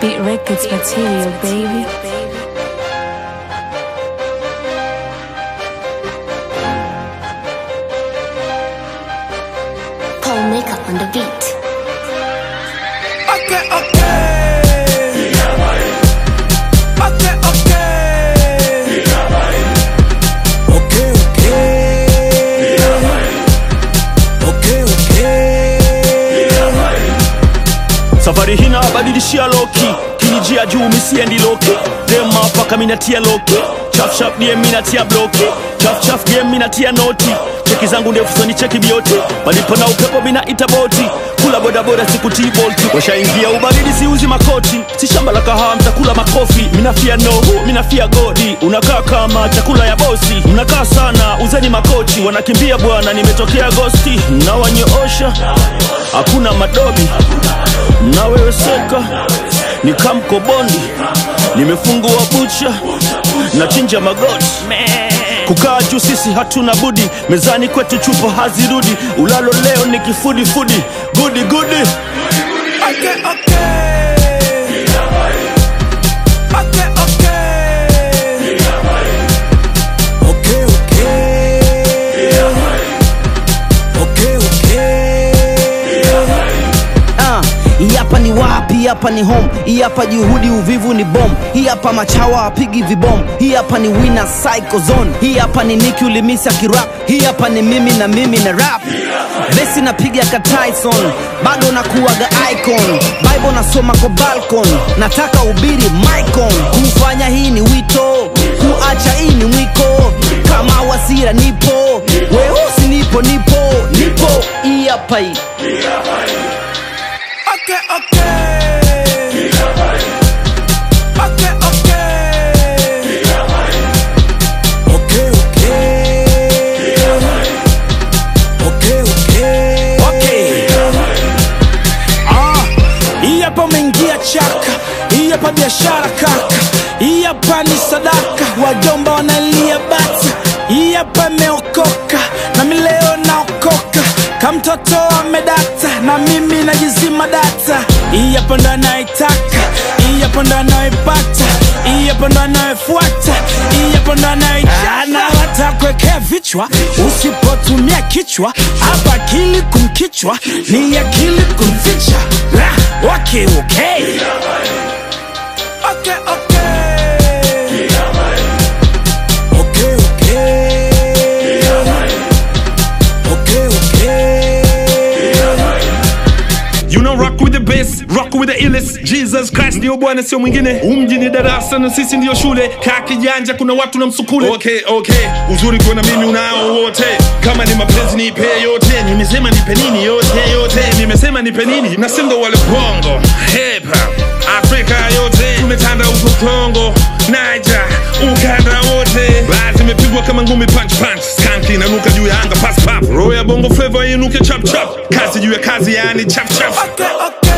Beat Records material, baby. Paul Makeup on the beat. Okay, okay. Okay, okay. Okay, okay. Okay, okay. safari hina badilishia loki kinijia juu misiendi loki dema paka minatia loki chafchaf die minatia bloki chafchaf die minatia noti cheki zangu ndefu soni cheki bioti palipo na upepo minaita boti kula bodaboda sikutii bolti washaingia ubaridi siuzi makoti si shamba la kahawa mtakula makofi minafia nohu minafia godi unakaa kama chakula ya bosi mnakaa sana uzeni makochi wanakimbia bwana nimetokea gosti nawanyoosha hakuna madobi na wewe seka ni kamkobondi nimefungua bucha na chinja magoti kukaa juu sisi hatuna budi mezani kwetu chupo hazirudi ulalo leo ni kifudifudi gudi gudi Okay, okay. Okay, okay. Okay, okay. Okay, okay. Ah, hii hapa ni wapi? Hii hapa ni home. Hii hapa juhudi, uvivu ni bom. Hii hapa machawa apigi vibom. Hii hapa ni winner psycho zone. Hii hapa ni Nicki ulimisa kirap. Hii hapa ni mimi na mimi na rap. Besi napiga ka Tyson, bado nakuwaga icon. Bible nasoma kwa balcon, nataka ubiri micon. Kufanya hii ni wito, kuacha hii ni mwiko. Kama wasira nipo, weusi nipo, nipo, nipo. Hii hapa hii. Okay, okay. Okay, okay. Okay, okay. Okay, okay. Ah, hii hapa umeingia chaka, hii hapa biashara kaka, hii hapa ni sadaka, wajomba wanalia bata, hii hapa imeokoka na mi leo naokoka, kamtoto amedata na mimi najizima data, hii hapa ndo anaitaka, hii hapa ndo anaipata, hii hapa ndo anayefuata, hii hapa ndo anaijana, watakwekea vichwa usipotumia kichwa, hapa akili kumkichwa ni akili kumficha. La, okay, okay. Okay, okay. Okay, okay. Okay, okay. You know rock with the bass, rock with the illest Jesus Christ ndio bwana sio mwingine umji ni darasa na sisi ndio shule kaa kijanja kuna watu na msukule okay, okay. uzuri kuona mimi unao wote kama ni mapenzi nipe yote nimesema nipe nini yote yote nimesema nipe nini na sindo wale bongo hip hop Afrika yote tumetanda huko Kongo Niger ukanda wote basi imepigwa kama ngumi punch punch skanki inanuka juu ya anga pass pap roho ya bongo flavor inuke chap chap kazi juu ya kazi yani chap chap Okay, okay.